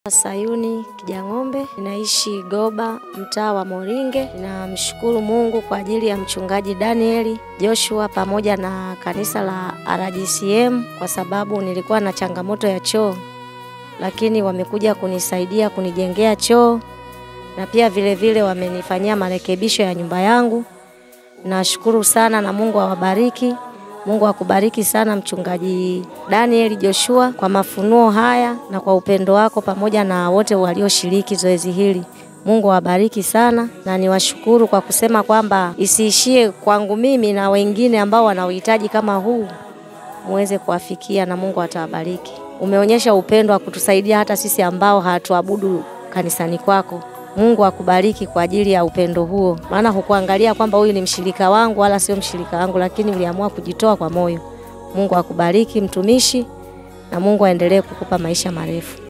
Sayuni Kijang'ombe, ninaishi Goba, mtaa wa Moringe. Ninamshukuru Mungu kwa ajili ya mchungaji Danieli Joshua pamoja na kanisa la RGCM kwa sababu nilikuwa na changamoto ya choo, lakini wamekuja kunisaidia kunijengea choo na pia vile vile wamenifanyia marekebisho ya nyumba yangu. Nashukuru sana na Mungu awabariki. Mungu akubariki sana mchungaji Daniel Joshua kwa mafunuo haya na kwa upendo wako pamoja na wote walioshiriki zoezi hili. Mungu awabariki sana na niwashukuru kwa kusema kwamba isiishie kwangu mimi na wengine ambao wana uhitaji kama huu muweze kuwafikia na Mungu atawabariki. Umeonyesha upendo wa kutusaidia hata sisi ambao hatuabudu kanisani kwako. Mungu akubariki kwa ajili ya upendo huo, maana hukuangalia kwamba huyu ni mshirika wangu wala sio mshirika wangu, lakini uliamua kujitoa kwa moyo. Mungu akubariki mtumishi, na Mungu aendelee kukupa maisha marefu.